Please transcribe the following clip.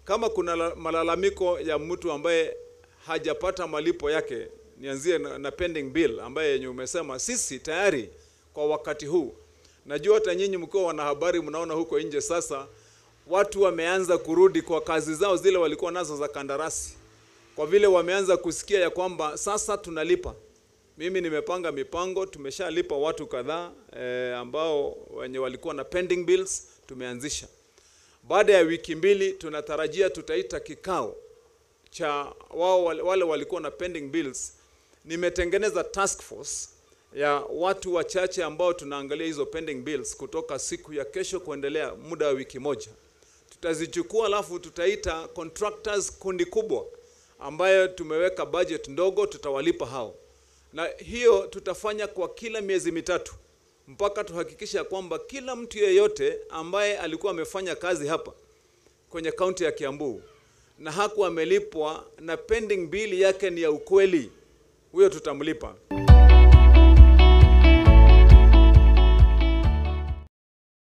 kama kuna la- malalamiko ya mtu ambaye hajapata malipo yake, nianzie na, na pending bill ambaye yenye umesema, sisi tayari kwa wakati huu, najua hata nyinyi mkiwa wanahabari mnaona huko nje sasa watu wameanza kurudi kwa kazi zao zile walikuwa nazo za kandarasi, kwa vile wameanza kusikia ya kwamba sasa tunalipa. Mimi nimepanga mipango, tumeshalipa watu kadhaa eh, ambao wenye walikuwa na pending bills tumeanzisha. Baada ya wiki mbili tunatarajia tutaita kikao cha wao wale wale walikuwa na pending bills. Nimetengeneza task force ya watu wachache ambao tunaangalia hizo pending bills kutoka siku ya kesho kuendelea muda wa wiki moja. Tutazichukua alafu tutaita contractors kundi kubwa ambayo tumeweka budget ndogo, tutawalipa hao, na hiyo tutafanya kwa kila miezi mitatu mpaka tuhakikisha kwamba kila mtu yeyote ambaye alikuwa amefanya kazi hapa kwenye kaunti ya Kiambu na hakuwa amelipwa na pending bill yake ni ya ukweli, huyo tutamlipa.